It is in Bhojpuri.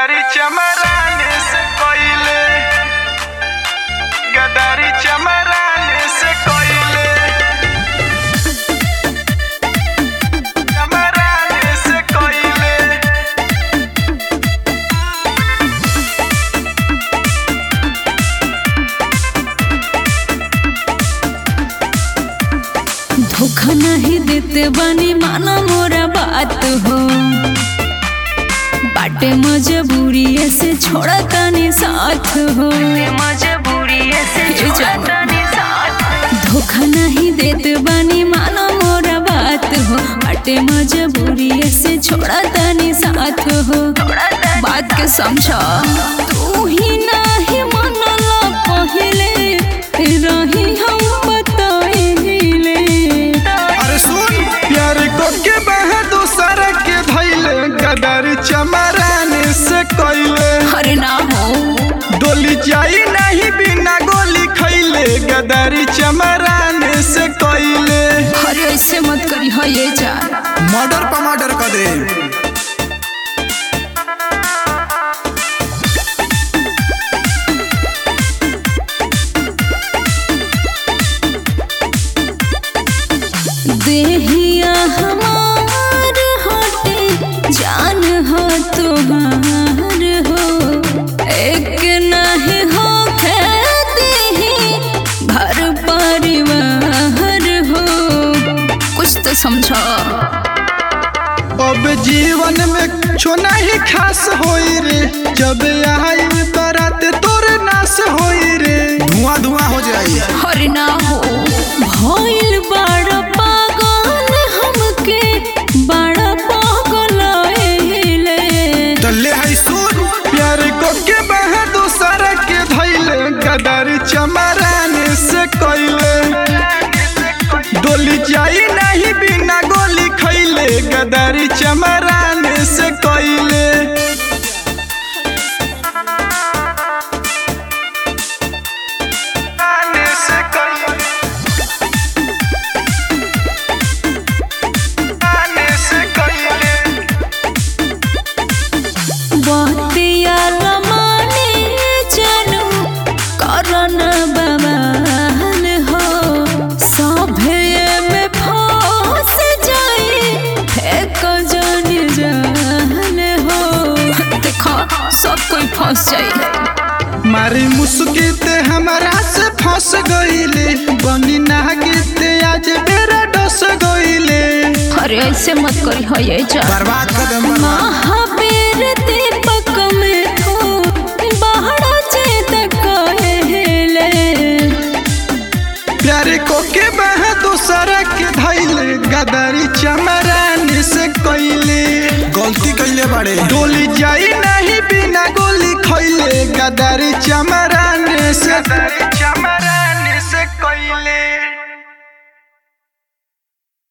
गदारी चमराने से कोइले गदारी चमराने से कोइले चमराने से कोइले धोखा नहीं देते बानी माना मोरा बात हो बाटे मजबूरी से छोड़ा तानी साथ हो मजबूरी से धोखा नहीं देते बानी माना मोरा बात हो बाटे मजबूरी से छोड़ा तानी साथ हो बात के समझा तू ही नहीं मनला पहले रही हम बताइले अरे सुन प्यार को के बह दूसरा के धैले गदारी चमराने से कोइले अरे ना हो डोली जाई नहीं बिना गोली खैले गदारी चमराने से कोइले अरे ऐसे मत करी हो ये जान मर्डर पर मर्डर कर दे देहिया हमार हटे जान हो तुम्हार हो एक नहीं हो खेती घर परिवार हो कुछ तो समझो अब जीवन में छो नहीं खास होई रे जब आई बरात तोर नाश होई रे धुआं धुआं हो जाई हर ना हो भइल बड़ा पागल हमके बड़ा पागल एले तो ले है सुन प्यार को के बह दूसरा के धैले गदारी चमराने से कोइले डोली जाई नहीं बिना गोली खैले गदारी चमराने से कोइले से कोइले से कोइले बतिया लमाने जनू करन बवाल हो सभे में फंस जाई फेक जन जान हो देखो सब कोई फंस जाई मारी मुस्किते हमारा से फंस गईले बनी नागिते आज बेरा डस गईले अरे ऐसे मत करी हो ये जा बर्बाद कर दे बर्बाद महावीर दीपक में हो बाहर चेत कहेले प्यारे को के बह दूसरा के धैले गदारी चमराने से कईले गलती कैले बाड़े डोली जाई नहीं बिना गोली खैले गदारी चमराने से गदारी चमराने से कईले